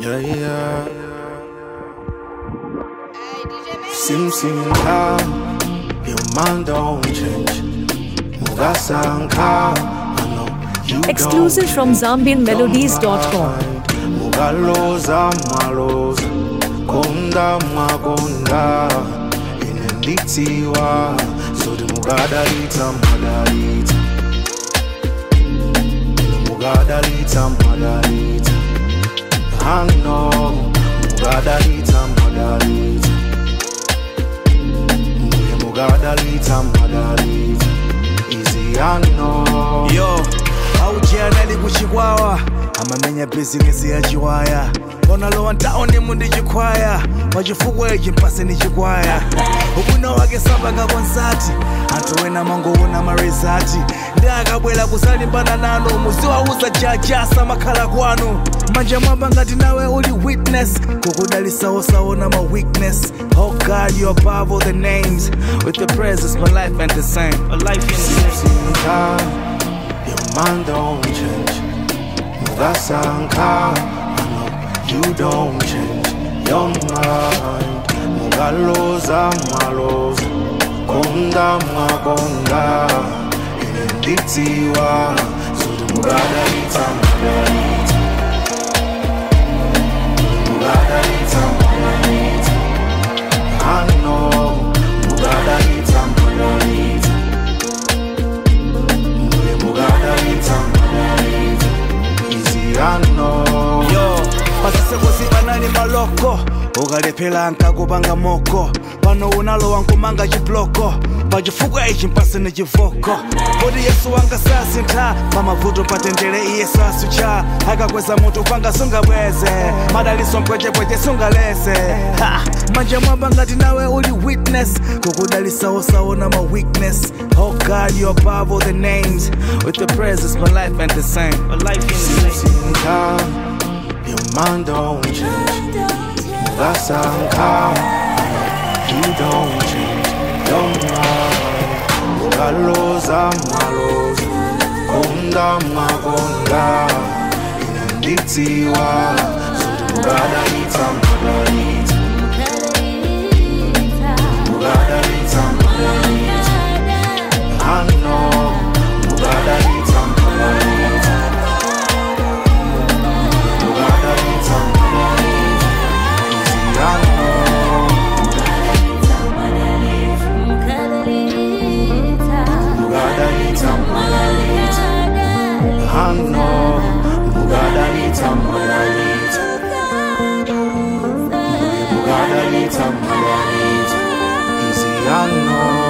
Yeah, yeah. Sim sim ka, your mind don't change. Mugasanka, I know you Exclusive don't from change. ZambianMelodies.com. Mugaloza maloza, konda makonda, inenditiwa, zodi mugadalita madalita. Mugadalita madalita. I know, mugadalita madalita. Muye mugadalita madalita. Easy I know. yo aujianali kuchikwawa amamenya bizinesi ya chiwaya onalowa ntaoni mundi chikwaya pachifukwa ichi mpase ni chikwaya ubwino wake sapanga konsati anthu ena mangoona marizati ndi akabwera kusalimbana nanu muziwauza jajasa makhala kwanu manja mwamba ngati nawe uli witness kukudalisawosaona ma weakness oh god you above all the names with the presence my life ain't the same a life ain't the same Mugasanka, your mind don't change. Mugasanka, I know you don't change your mind. Mugaloza maloza, konda makonda, inenditiwa, zodi mugadalita madalita. Mugadalita madalita. I know, mugadalita madalita. Muye mugadalita madalita. Easy I know. yo pasisekosi panali maloko ukalephera nkakupanga moko pano unalowa nkumanga chibloko pachifukwa ichi mpase ni chivoko kodi yesu wanga sasintha pamavuto patendere iye sasucha akakweza mutu panga sungabweze madaliso mpwechepweche sungalese Ha! manja mwamba ngati nawe uli witness kukudalisawosaona ma weakness oh god you above all the names with the presence my life ain't the same a life ain't the same Mugasanka, your mind don't change. Mugasanka, you don't change your mind. Mugaloza maloza, konda makonda, inenditiwa, zodi mugadalita madalita. Mugadalita madalita. I know, mugadalita madalita. Mugadalita madalita. Easy I know. Mugadalita madalita. I know, mugadalita madalita. Mugadalita madalita. Easy I know.